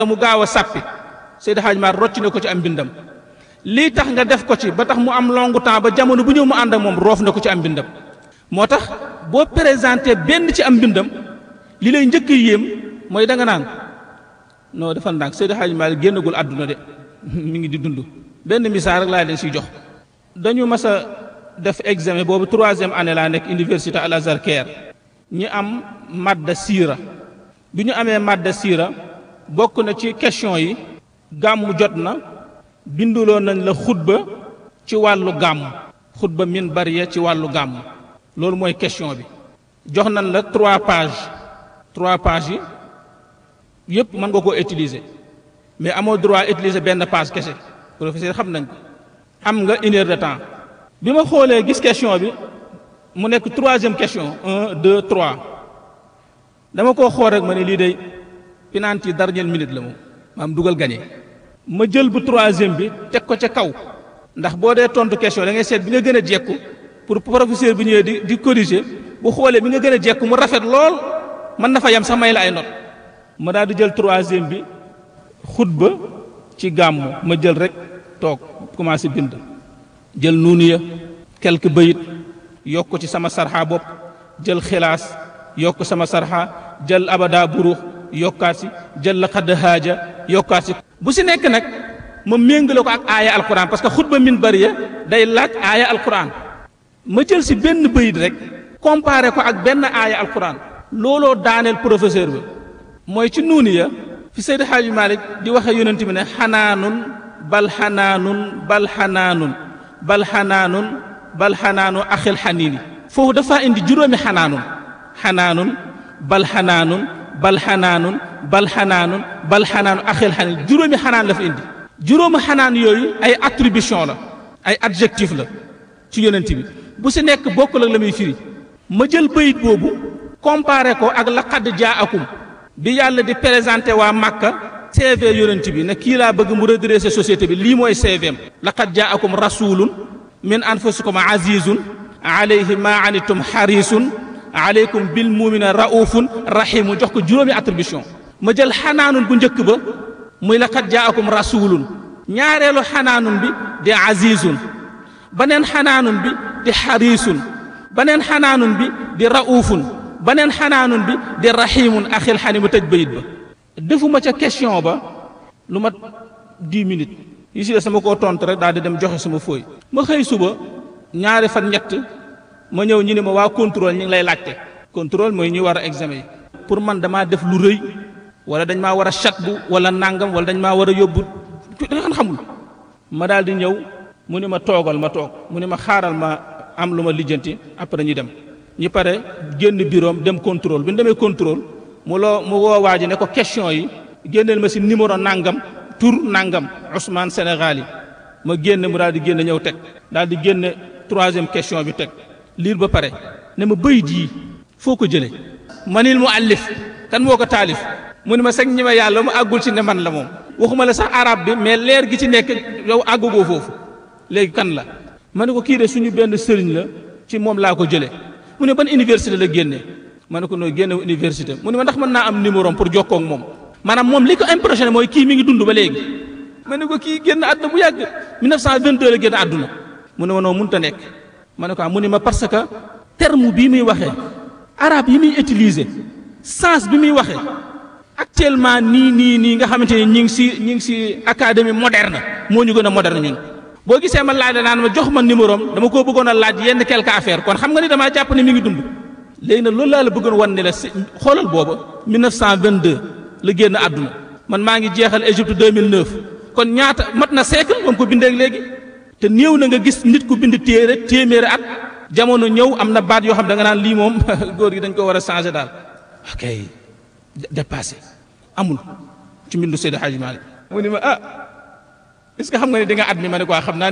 mu gaaw a sàppi Seydi Hadj Mar rocc na ko ci am mbindam lii tax nga def ko ci ba tax mu am longu temps ba jamono bu ñëw mu ànd ak moom roof na ko ci am mbindam moo tax boo présenté benn ci am mbindam li lay njëkk yéem mooy da nga naan non dafa ndànk Seydi Hadj Mar génnagul àdduna de mi ngi di dund benn misaal rek laa leen siy jox dañu mas a def examen boobu troisième année laa nekk université Al Azhar Caire ñi am madda siira bi ñu amee madda siira bokk na ci question yi gàmmu jot na binduloo nañ la xutba ci wàllu gàmm xutba min bariya ci wàllu gàmm loolu mooy question bi jox nañ la trois pages trois pages yi yépp mën nga koo utiliser mais amoo droit utiliser benn page kese professeur xam nañ ko am nga une heure de temps bi ma xoolee gis question bi mu nekk troisième question un deux trois dama koo xool rek ma ne lii day penalty dernière minute la moom maam dugal gagné ma jël bu troisième bi teg ko ca kaw ndax boo dee tontu question da ngay seet bi nga gën a jekku pour professeur bi ñëwee di di corriger bu xoolee bi nga gën a jekku mu rafet lool mën na fa yem sax may la ay notes ma daal di jël troisième bi xutba ci gàmmu ma jël rek toog commencé bind jël nuunu ya quelques bayit yokk ci sama sarxa bopp jël xilaas yokk sama sarxa jël abada burux yokkaat si jël la xadd haaja yokkaat si bu si nekk nag ma méngale ko ak aaya alquran parce que xutba min bariya day laaj aaya alquran ma jël si benn bayit rek comparé ko ak benn aaya alquran looloo daaneel professeur bi mooy ci nuuni ya fi Seydi Hadji Malick di waxe yonent bi ne xanaanun bal xanaanun bal xanaanun bal xanaanun bal xanaanu axil xaniini foofu dafa indi juróomi xanaanun xanaanun bal xanaanun bal xanaanun bal xanaanun bal xanaanu axil xaniini juróomi xanaan la fa indi juróomi xanaan yooyu ay attribution la ay adjectif la ci yonent bi bu si nekk bokkul ak la muy firi ma jël bayit boobu comparé ko ak laqad jaakum bi yàlla di présenté waa Makka CV yonent bi ne kii laa bëgg mu redresser société bi lii mooy CVM laqad jaakum rasulun min anfusikum azizun alayhi ma anitum harisun alaykum bil mumina raufun rahimu jox ko juróomi attribution ma jël xanaanun bu njëkk ba muy laqad jaakum rasulun ñaareelu xanaanun bi di azizun baneen xanaanun bi di harisun baneen xanaanun bi di raufun baneen xanaanun bi di rahimun axil xani ma tëj bayit ba defuma ca question ba lu mat dix minutes yi si des sama koo tontu rek daal di dem joxe sama fooy ma xëy suba ñaari fan ñett ma ñëw ñu ne ma waa contrôle ñu ngi lay laajte contrôle mooy ñuy war a examen yi pour man damaa def lu rëy wala dañ maa war a chat bu wala nangam wala dañ maa war a yóbbu da nga xamul ma daal di ñëw mu ni ma toogal ma toog mu ni ma xaaral ma am lu ma lijjanti après ñu dem ñi pare génn biroom dem contrôle bi ñu demee contrôle mu loo mu woo waa ji ne ko question yi génneel ma si numéro nangam tur nangam Ousmane Sénégal yi ma génn mu daal di génn ñëw teg daal di génne troisième question bi teg liir ba pare ne ma bëyit yi foo ko jëlee manil mu allif kan moo ko taalif mu ni ma seg ñi ma yàlla mu àggul ci ne man la moom waxuma la sax arab bi mais leer gi ci nekk yow àggugoo foofu léegi kan la ma ne ko kii de suñu benn sëriñ la ci moom laa ko jëlee mu ne ban université la génnee ma ne ko noo génne université mu ne ma ndax mën naa am numéro pour jokkoo ak moom maanaam moom li ko impressionné mooy kii mi ngi dund ba léegi ma ne ko kii génn àdduna bu yàgg 1922 la génn àdduna mu ne ma noo mënut a nekk ma ne ko mu ne ma parce que terme bii muy waxee arabe yi muy utiliser sens bi muy waxee actuellement nii nii nii nga xamante ni ñi ngi si ñi ngi si académie moderne moo ñu gën a moderne ñun boo gisee ma laaj la naan ma jox ma numéro am dama koo bëggoon a laaj yenn quelque affaire kon xam nga ni damaa jàpp ne mi ngi dund léegi nag loolu laa la bëggoon wan ne la si xoolal booba 1922 la génn àdduna man maa ngi jeexal Égypte 2009 kon ñaata mat na siècle moom ko bindee léegi te néew na nga gis nit ku bind téere téeméeri at jamono ñëw am na baat yoo xam da nga naan lii moom góor gi dañ ko war a changé daal ok dépassé amul ci mbindu Seydi Hadji Malick mu ni ma ah est ce que xam nga ne di nga at mi ma ne ko xam naa